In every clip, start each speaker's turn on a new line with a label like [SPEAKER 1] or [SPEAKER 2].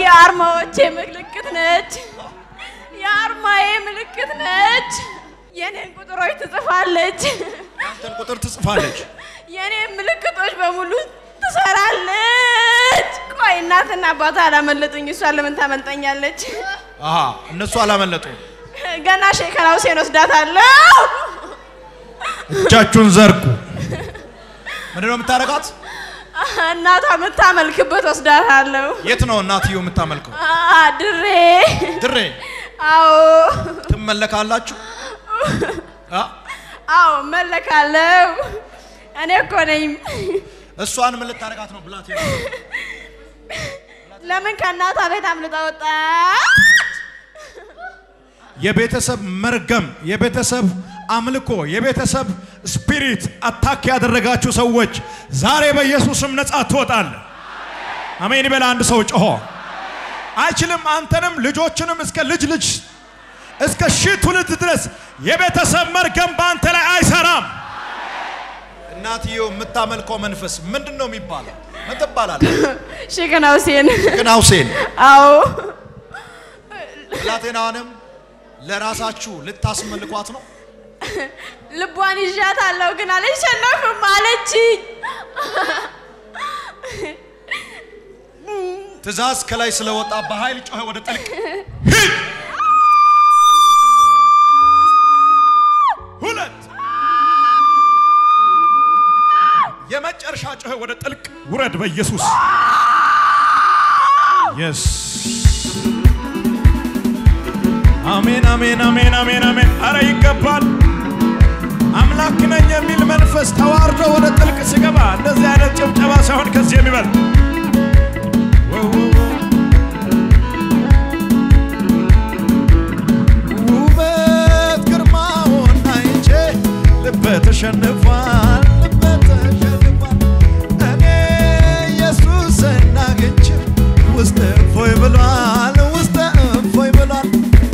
[SPEAKER 1] የአርማዎቼ ምልክት ነች። የአርማዬ ምልክት ነች። የኔን ቁጥሮች ትጽፋለች።
[SPEAKER 2] ያንተን ቁጥር ትጽፋለች።
[SPEAKER 1] የኔን ምልክቶች በሙሉ ትሰራለች። ቆይ እናትና አባቷ አላመለጡኝ፣ እሷ ለምን ታመልጠኛለች?
[SPEAKER 2] አሃ እነሱ አላመለጡ።
[SPEAKER 1] ገና ሼከና ሁሴን ወስዳታለሁ።
[SPEAKER 2] እጃችሁን ዘርጉ። ምንድን ነው የምታደርጋት?
[SPEAKER 1] እናቷ የምታመልክበት ወስዳታለሁ።
[SPEAKER 2] የት ነው እናትየው የምታመልከው?
[SPEAKER 1] አ ድሬ
[SPEAKER 2] ድሬ
[SPEAKER 1] አዎ
[SPEAKER 2] ትመለካላችሁ? አ?
[SPEAKER 1] አዎ መለካለሁ። እኔ እኮ ነኝ።
[SPEAKER 2] እሷን ምን ልታደርጋት ነው? ብላት
[SPEAKER 1] ለምን ከእናቷ ቤት አምልጣ ወጣ?
[SPEAKER 2] የቤተሰብ መርገም፣ የቤተሰብ አምልኮ፣ የቤተሰብ ስፒሪት አታክ ያደረጋችሁ ሰዎች ዛሬ በኢየሱስም ነጻ ትወጣለ። አሜን ይበል አንድ ሰው ጮሆ። አይችልም አንተንም ልጆችንም እስከ ልጅ ልጅ እስከ ሺህ ትውልድ ድረስ የቤተሰብ መርገም በአንተ ላይ አይሰራም። እናትየው የምታመልከው መንፈስ ምንድን ነው የሚባለው? ምን ትባላለህ?
[SPEAKER 1] ሼከና ሁሴን
[SPEAKER 2] ግን ሁሴን
[SPEAKER 1] አዎ
[SPEAKER 2] ብላቴናዋንም ለራሳችሁ ልታስመልኳት ነው።
[SPEAKER 1] ልቧን ይዣታለሁ ግን አልሸነፍም አለችኝ።
[SPEAKER 2] ትእዛዝ ከላይ ስለወጣ በኃይል ጮኸ ወደ ጥልቅ ሁለት የመጨረሻ ጮኸ ወደ ጥልቅ ውረድ በኢየሱስ የስ አሜን አሜን አሜን አሜን አሜን። አረ ይገባል። አምላክ ነኝ የሚል መንፈስ ተዋርዶ ወደ ጥልቅ ሲገባ እንደዚህ አይነት ጭብጨባ ሳይሆን ከዚህ የሚበልጥ ውበት ግርማውን አይቼ ልቤ ተሸንፏል፣ ልቤ ተሸንፏል። እኔ ኢየሱስን አግኝቼ ውስጤ እፎይ ብሏል፣ ውስጤ እፎይ ብሏል።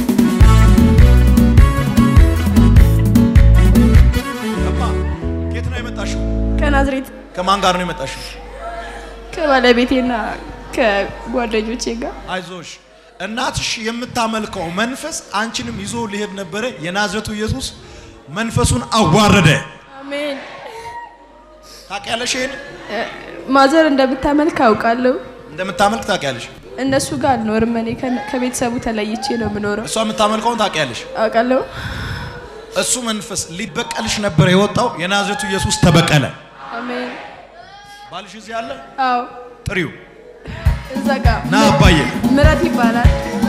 [SPEAKER 2] እማ ከየት ነው የመጣሽው?
[SPEAKER 1] ከናዝሬት
[SPEAKER 2] ከማን ጋር ነው የመጣሽው?
[SPEAKER 1] ከባለቤቴና ከጓደኞቼ ጋር
[SPEAKER 2] አይዞሽ እናትሽ የምታመልከው መንፈስ አንቺንም ይዞ ሊሄድ ነበረ። የናዝረቱ ኢየሱስ መንፈሱን አዋረደ።
[SPEAKER 1] አሜን።
[SPEAKER 2] ታውቂያለሽ? ይሄን
[SPEAKER 1] እ፣ ማዘር እንደምታመልክ አውቃለሁ።
[SPEAKER 2] እንደምታመልክ ታውቂያለሽ?
[SPEAKER 1] እነሱ ጋር አልኖርም። እኔ ከነ- ከቤተሰቡ ተለይቼ ነው የምኖረው።
[SPEAKER 2] እሷ የምታመልከውን ታውቂያለሽ?
[SPEAKER 1] አውቃለሁ።
[SPEAKER 2] እሱ መንፈስ ሊበቀልሽ ነበር የወጣው። የናዝረቱ ኢየሱስ ተበቀለ።
[SPEAKER 1] አሜን።
[SPEAKER 2] ባልሽ እዚህ አለ፣
[SPEAKER 1] አዎ
[SPEAKER 2] ጥሪው
[SPEAKER 1] እዛ ጋር
[SPEAKER 2] ና አባዬ።
[SPEAKER 1] ምረት ይባላል።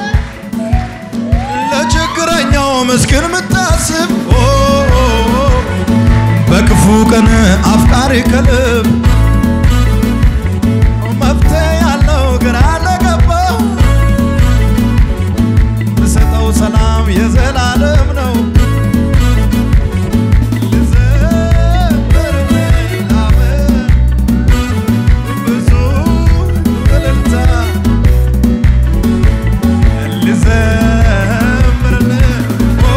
[SPEAKER 2] ለችግረኛው ምስኪን የምታስብ ኦ፣ ኦ፣ ኦ፣ በክፉ ቀን አፍቃሪ ከልብ መፍትሄ ያለው ግራ ለገባው ምሰጠው ሰላም የዘላለም ነው። ልዘምር ላመን ብዙ እልልታ ልዘምርልህ ኦ፣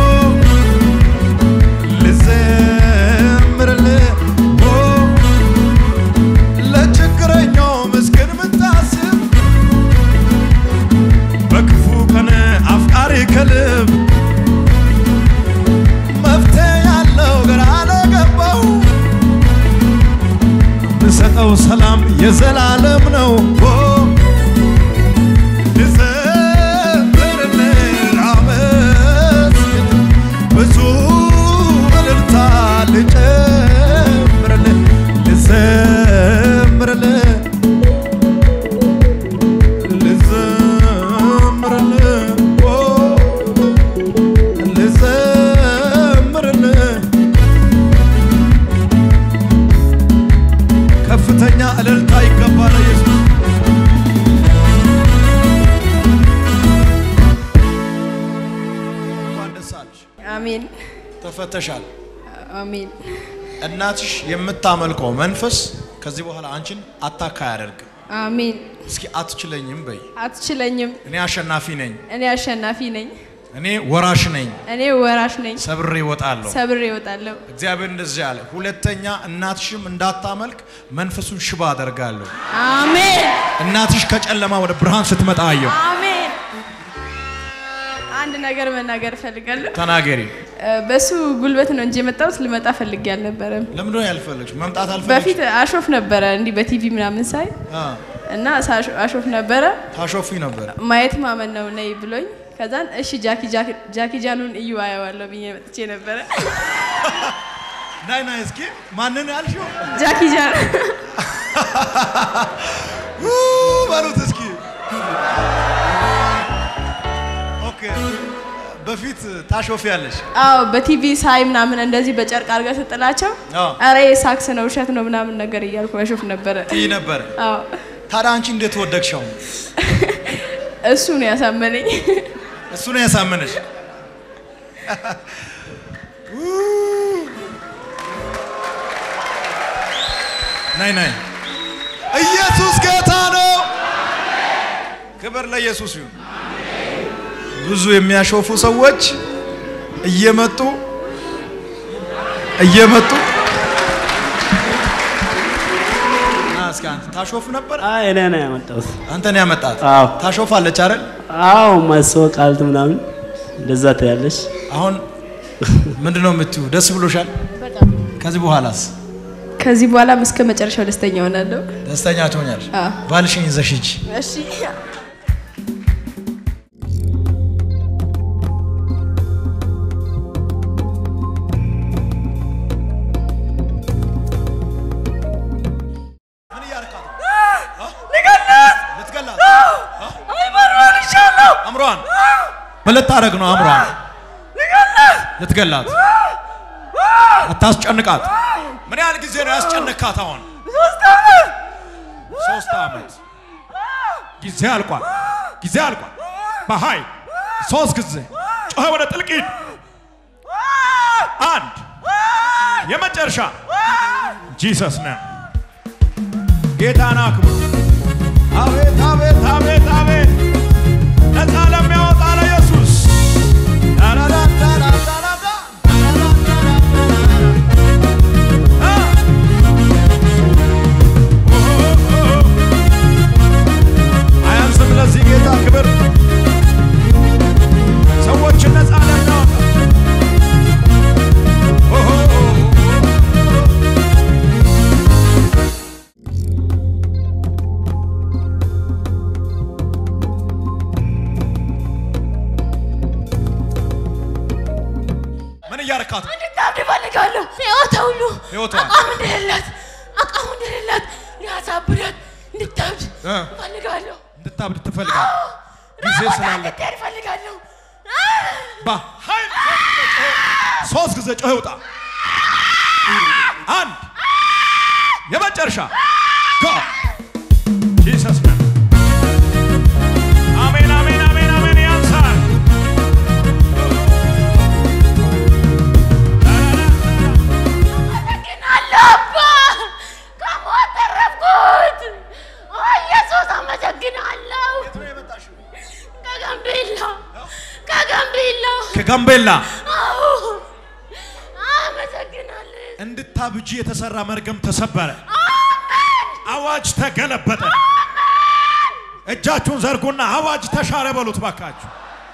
[SPEAKER 2] ልዘምርልህ ኦ፣ ለችግረኛው ምስኪን ምታስብ በክፉ ቀን አፍቃሪ ከልብ መፍትሄ ያለው ግራ ለገባው ምሰጠው ሰላም የዘላለም ነው ኦ፣ ልዘምርልህ ላመስግን ብዙ እልልታ ልጨምርልህ ልዘምርልህ ልዘምርልህ ኦ፣ ልዘምርልህ ከፍተኛ እልልታ ይገባል ኢየሱስ እንኳን ደስ አለሽ
[SPEAKER 1] አሜን
[SPEAKER 2] ተፈተሻል
[SPEAKER 1] አሜን
[SPEAKER 2] እናትሽ የምታመልከው መንፈስ ከዚህ በኋላ አንቺን አታካ አያደርግም
[SPEAKER 1] አሜን።
[SPEAKER 2] እስኪ አትችለኝም በይ
[SPEAKER 1] አትችለኝም።
[SPEAKER 2] እኔ አሸናፊ ነኝ
[SPEAKER 1] እኔ አሸናፊ ነኝ።
[SPEAKER 2] እኔ ወራሽ ነኝ፣
[SPEAKER 1] እኔ ወራሽ ነኝ፣
[SPEAKER 2] ሰብሬ እወጣለሁ።
[SPEAKER 1] ሰብሬ እወጣለሁ።
[SPEAKER 2] እግዚአብሔር እንደዚህ አለ፣ ሁለተኛ እናትሽም እንዳታመልክ መንፈሱን ሽባ አደርጋለሁ።
[SPEAKER 1] አሜን
[SPEAKER 2] እናትሽ ከጨለማ ወደ ብርሃን ስትመጣ አየሁ።
[SPEAKER 1] አሜን። አንድ ነገር መናገር እፈልጋለሁ።
[SPEAKER 2] ተናገሪ።
[SPEAKER 1] እ፣ በሱ ጉልበት ነው እንጂ የመጣሁት ልመጣ ፈልጌ አልነበረም።
[SPEAKER 2] ለምንድን ነው ያልፈለግሽ? መምጣት አልፈለግሽ?
[SPEAKER 1] በፊት አሾፍ ነበረ እንዲህ በቲቪ ምናምን ሳይ
[SPEAKER 2] አ
[SPEAKER 1] እና ሳሾ- አሾፍ ነበረ
[SPEAKER 2] ታሾፊ ነበር።
[SPEAKER 1] ማየት ማመን ነው ነይ ብሎኝ ከዛን እሺ ጃኪ ጃኪ- ጃኪ ጃኑን እዩ አየዋለሁ ብዬ መጥቼ ነበረ።
[SPEAKER 2] ናይ ናይ እስኪ ማንን ያልሽው?
[SPEAKER 1] ጃኪ ጃን
[SPEAKER 2] ኡ በሉት እስኪ። ኦኬ በፊት ታሾፊ ያለሽ
[SPEAKER 1] አዎ በቲቪ ሳይ ምናምን እንደዚህ በጨርቅ አድርገህ ስጥላቸው
[SPEAKER 2] አዎ።
[SPEAKER 1] አረ ሳክስ ነው ውሸት ነው ምናምን ነገር እያልኩ አሾፍ ነበረ።
[SPEAKER 2] ትይ ነበር።
[SPEAKER 1] አዎ
[SPEAKER 2] ታዲያ አንቺ እንዴት ወደቅሽው?
[SPEAKER 1] እሱ ነው ያሳመነኝ።
[SPEAKER 2] እሱ ነው ያሳመነሽ። ኡ ናይ ናይ ኢየሱስ ጌታ ነው። ክብር ለኢየሱስ ይሁን። ብዙ የሚያሾፉ ሰዎች እየመጡ እየመጡ ና እስኪ አንተ ታሾፍ ነበር።
[SPEAKER 3] አይ እኔ ነው ያመጣሁት።
[SPEAKER 2] አንተ ነው ያመጣት።
[SPEAKER 3] አዎ
[SPEAKER 2] ታሾፋለች አይደል?
[SPEAKER 3] አዎ ማስወቃልት ምናምን እንደዛ ታያለሽ።
[SPEAKER 2] አሁን ምንድን ነው የምትዩ? ደስ ብሎሻል? ከዚህ በኋላስ
[SPEAKER 1] ከዚህ በኋላም እስከ መጨረሻው ደስተኛ ሆናለሁ።
[SPEAKER 2] ደስተኛ ትሆኛለሽ?
[SPEAKER 1] አዎ።
[SPEAKER 2] ባልሽን ይዘሽ ሂጂ።
[SPEAKER 1] እሺ
[SPEAKER 2] ምን እያደረካት ነው? ልትገላት? አምሯን ምን ልታደርግ ነው? አምሯን ልትገላት? አታስጨንቃት። ምን ያህል ጊዜ ነው ያስጨነካት? አሁን ሶስት ዓመት ጊዜ አልቋል። ጊዜ አልቋል። በኃይል ሶስት ጊዜ ጮኸ ወደ ጥልቅ ሂድ። አንድ የመጨረሻ ጂሰስ ነው። ጌታን አክብሩ። አቤት አቤት አቤት አቤት ነፃ ለሚያወጣ ለኢየሱስ ዳዳዳዳዳዳዳ አ አያንስም ለዚህ ጌታ ክብር ሰዎችን ነፃ ለሚያወጣ ኦሆ ምን እያረካት ነው?
[SPEAKER 4] እንድታብድ እፈልጋለሁ። ህይወቷ ሁሉ
[SPEAKER 2] ህይወቷ?
[SPEAKER 4] አቋም እንደሌላት አቋም እንደሌላት ሊያሳብዳት እንድታብድ
[SPEAKER 2] እ?
[SPEAKER 4] እፈልጋለሁ።
[SPEAKER 2] እንድታብድ ትፈልጋል ጊዜ ስላለ
[SPEAKER 4] እንድትሄድ እፈልጋለሁ።
[SPEAKER 2] በኃይል ሶስት ጊዜ ጮህ ይውጣ። አንድ የመጨረሻ ጎ ጂሰስ ነው። አሜን አሜን አሜን አሜን። ያንሳል
[SPEAKER 4] አመሰግናለሁ አባ፣ ከሞት ተረፍኩት። ኦ ኢየሱስ አመሰግናለሁ። ከጋምቤላ ከጋምቤላ
[SPEAKER 2] ከጋምቤላ
[SPEAKER 4] አዎ፣ አመሰግናለሁ።
[SPEAKER 2] እንድታብጂ የተሰራ መርገም ተሰበረ። አዋጅ ተገለበጠ። እጃችሁን ዘርጉና አዋጅ ተሻረ በሉት ባካችሁ።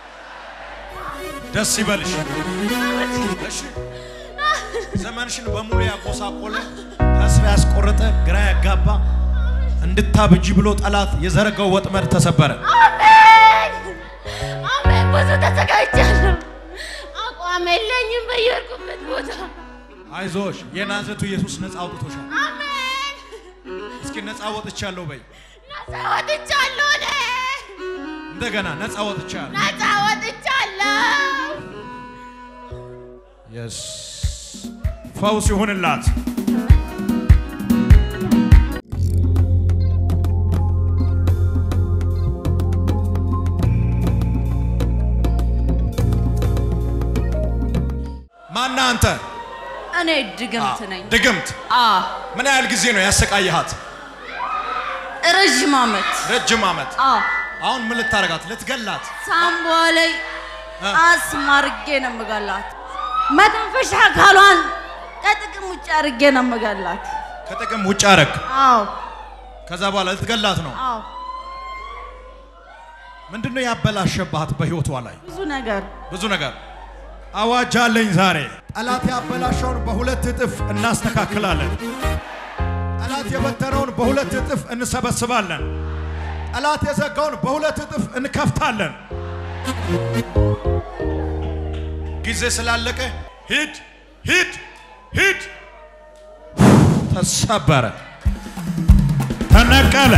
[SPEAKER 2] ደስ ይበልሽ። እሺ ዘመንሽን በሙሉ ያቆሳቆለ ተስፋ ያስቆረጠ ግራ ያጋባ እንድታብጂ ብሎ ጠላት የዘረጋው ወጥመድ ተሰበረ።
[SPEAKER 4] አሜን አሜን። ብዙ ተዘጋጅቻለሁ። አቋም የለኝም በየሄድኩበት ቦታ።
[SPEAKER 2] አይዞሽ፣ የናዝሬቱ ኢየሱስ ነፃ አውጥቶሻል።
[SPEAKER 4] አሜን
[SPEAKER 2] እስኪ ነፃ ወጥቻለሁ በይ።
[SPEAKER 4] ነፃ ወጥቻለሁ። እኔ
[SPEAKER 2] እንደገና ነፃ ወጥቻለሁ።
[SPEAKER 4] ነፃ ወጥቻለሁ።
[SPEAKER 2] የስ ፈውስ ይሁንላት። ማና አንተ
[SPEAKER 5] እኔ ድግምት ነኝ።
[SPEAKER 2] ድግምት
[SPEAKER 5] አ
[SPEAKER 2] ምን ያህል ጊዜ ነው ያሰቃየሃት?
[SPEAKER 5] ረዥም ዓመት
[SPEAKER 2] ረጅም ዓመት።
[SPEAKER 5] አ
[SPEAKER 2] አሁን ምን ልታረጋት? ልትገላት?
[SPEAKER 5] ሳምቧ ላይ አስማርጌ ነው የምገላት። መተንፈሻ አካሏን ከጥቅም ውጭ አድርጌ ነው የምገላት።
[SPEAKER 2] ከጥቅም ውጭ አረግ።
[SPEAKER 5] አዎ
[SPEAKER 2] ከዛ በኋላ ልትገላት ነው።
[SPEAKER 5] አዎ፣
[SPEAKER 2] ምንድነው ያበላሸባት በህይወቷ ላይ?
[SPEAKER 5] ብዙ ነገር
[SPEAKER 2] ብዙ ነገር። አዋጅ አለኝ ዛሬ። ጠላት ያበላሸውን በሁለት እጥፍ እናስተካክላለን። ጠላት የበተነውን በሁለት እጥፍ እንሰበስባለን። ጠላት የዘጋውን በሁለት እጥፍ እንከፍታለን። ጊዜ ስላለቀ ሂድ ሂድ ሂድ። ተሰበረ፣ ተነቀለ።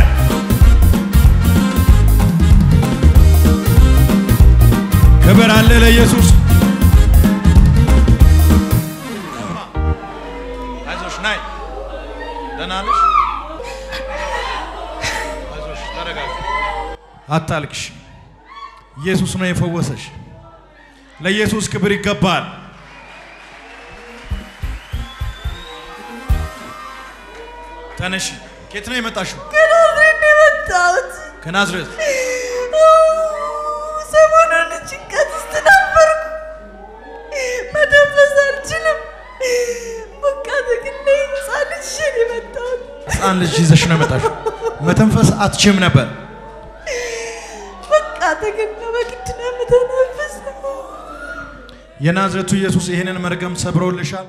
[SPEAKER 2] ክብር አለ ለኢየሱስ። አይዞሽ ናይ፣ ደህና ነሽ? አይዞሽ ተረጋጊ፣ አታልቅሽ። ኢየሱስ ነው የፈወሰሽ። ለኢየሱስ ክብር ይገባል። ተነሽ። ከየት ነው የመጣሽው?
[SPEAKER 5] ከናዝሬት ነው የመጣሁት።
[SPEAKER 2] ከናዝሬት።
[SPEAKER 5] ሰሞኑን ጭንቀት ውስጥ ነበርኩ። መተንፈስ አልችልም። በቃ ተግና ህፃን ልጅ ይዤ ነው የመጣሁት።
[SPEAKER 2] ሕፃን ልጅ ይዘሽ ነው የመጣሽው። መተንፈስ አትችም ነበር።
[SPEAKER 5] በቃ ተግና በግድ ነው የምተነፍሰው።
[SPEAKER 2] የናዝሬቱ ኢየሱስ ይህንን መርገም ሰብሮልሻል።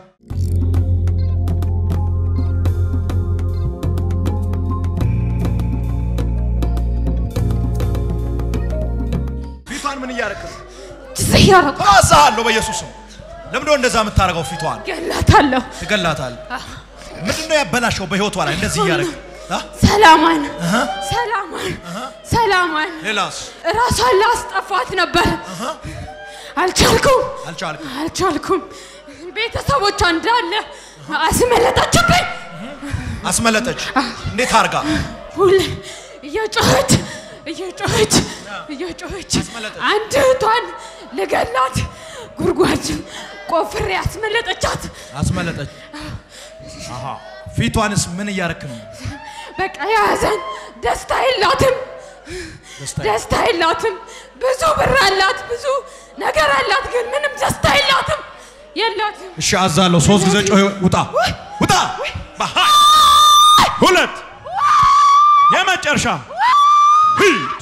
[SPEAKER 2] ፊቷን ምን እያደረክ ነው?
[SPEAKER 1] ዝያረኩ
[SPEAKER 2] ተዋሳሃለሁ በኢየሱስም። ለምንድን ነው እንደዛ የምታደርገው? ፊቷን
[SPEAKER 1] ገላታለሁ።
[SPEAKER 2] ትገላታል። ምንድን ነው ያበላሸው በህይወቷ ላይ እንደዚህ እያደረግ?
[SPEAKER 1] ሰላማን ሰላማን ሰላማን
[SPEAKER 2] ሌላስ
[SPEAKER 1] ራሷን ላስጠፋት ነበር። አልቻልኩም
[SPEAKER 2] አልቻልክም።
[SPEAKER 1] አልቻልኩም። ቤተሰቦቿ እንዳለ አስመለጠችብኝ።
[SPEAKER 2] አስመለጠች። እንዴት አርጋ?
[SPEAKER 1] ሁሌ እየጮኸች እየጮኸች እየጮኸች
[SPEAKER 2] አስመለጠች።
[SPEAKER 1] አንድ እህቷን ልገላት ጉድጓድ ቆፍሬ አስመለጠቻት።
[SPEAKER 2] አስመለጠች። አሃ ፊቷንስ ምን እያደረክ ነው?
[SPEAKER 1] በቃ የያዘን ደስታ የላትም፣
[SPEAKER 2] ደስታ
[SPEAKER 1] ደስታ የላትም። ብዙ ብር አላት፣ ብዙ ነገር አላት፣ ግን ምንም ደስታ የላትም የላትም።
[SPEAKER 2] እሺ አዛለሁ። ሶስት ጊዜ ጮህ። ውጣ ውጣ። በሃ ሁለት የመጨረሻ ሂድ